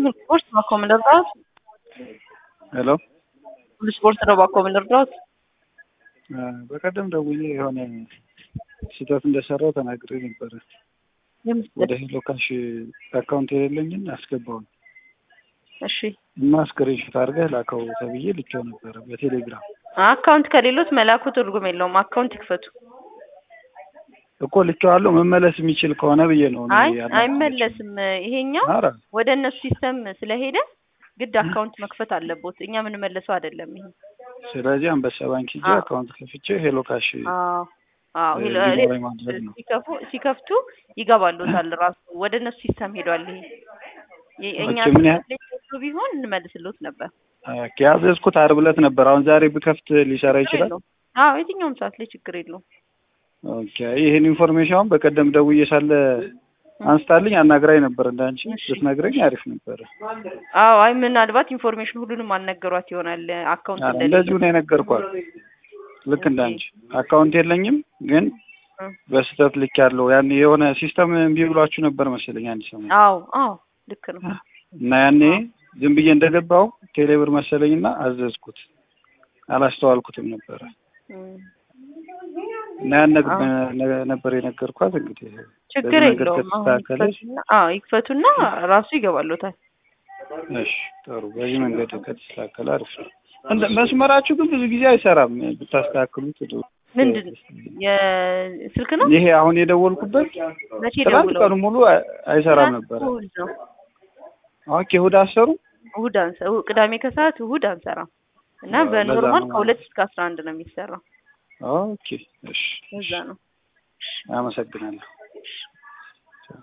ስፖርት ነው እኮ የምንረዳት። ሄሎ ስፖርት ነው እኮ የምንረዳት። በቀደም ደውዬ የሆነ ስህተት እንደሰራው ተናግሬ ነበረ። ወደ ሄሎ ካሽ አካውንት የሌለኝን አስገባውን እሺ እና ስክሪንሾት አድርገህ ላከው ተብዬ ልኬው ነበረ በቴሌግራም አካውንት ከሌሎት መላኩ ትርጉም የለውም። አካውንት ይክፈቱ። እኮ ልኬዋለሁ። መመለስ የሚችል ከሆነ ብዬ ነው። እኔ አይ ያናገርኩት። አይመለስም። ይሄኛው ኧረ ወደ እነሱ ሲስተም ስለሄደ ግድ አካውንት መክፈት አለቦት። እኛ የምንመለሰው አይደለም ይሄ። ስለዚህ አንበሳ ባንክ ሂጄ አዎ። አካውንት ከፍቼ ሄሎ ካሽ አዎ አዎ እ ሄሎ- እንዲኖረኝ ማድረግ ነው። ሲከፉ ሲከፍቱ ይገባሉታል። ራሱ ወደ እነሱ ሲስተም ሄዷል። ይሄ የ- እኛ ኦኬ፣ ምን ያህል- ሲስተም ቢሆን እንመልስሎት ነበር። ኦኬ፣ ያዘዝኩት ዓርብ ዕለት ነበር። አሁን ዛሬ ብከፍት ሊሰራ ይችላል? የለውም። አዎ የትኛውም ሰዓት ላይ ችግር የለውም። ኦኬ፣ ይህን ኢንፎርሜሽን አሁን በቀደም ደውዬ ሳለ አንስታልኝ አናግራኝ ነበር። እንዳንቺ እሺ። ብትነግረኝ አሪፍ ነበረ። አዎ አይ ምናልባት ኢንፎርሜሽን ሁሉንም አልነገሯት ይሆናል። አካውንት ኧረ እንደሌለ እንደዚሁ ነው የነገርኳት። ልክ እንዳንቺ አካውንት የለኝም ግን እ። በስህተት ልክ ያለው ያን የሆነ ሲስተም እምቢ ብሏችሁ ነበር መሰለኝ አንድ ሰሞን አዎ አዎ ልክ ነው። እና ያኔ ዝም ብዬ እንደገባው ቴሌብር መሰለኝና አዘዝኩት አላስተዋልኩትም ነበረ እም። እና ያን ነግ- አዎ። ነ- ነበር የነገርኳት። እንግዲህ ችግር በዚህ መንገድ የለውም። አሁን ከተስተካከለ ይክፈቱና አዎ ይክፈቱና ራሱ ይገባሉታል። እሺ ጥሩ። በዚህ መንገድ ከተስተካከለ አሪፍ ነው። እንደ መስመራችሁ ግን ብዙ ጊዜ አይሰራም። ብታስተካክሉት ጥሩ። ምንድን የስልክ ነው? ይሄ አሁን የደወልኩበት መቼ ትናንት ደውለው? ቀኑ ሙሉ አይ- አይሰራም ትናንት ነበረ። እሑድ ነው። ኦኬ እሑድ አሰሩ። እሑድ አንሰ እሑድ- ቅዳሜ ከሰዓት እሑድ አንሰራም እና አዎ፣ ለዛ በኖርማል ነው ከሁለት እስከ አስራ አንድ ነው የሚሰራው። ኦኬ እሺ፣ እዛ ነው። አመሰግናለሁ።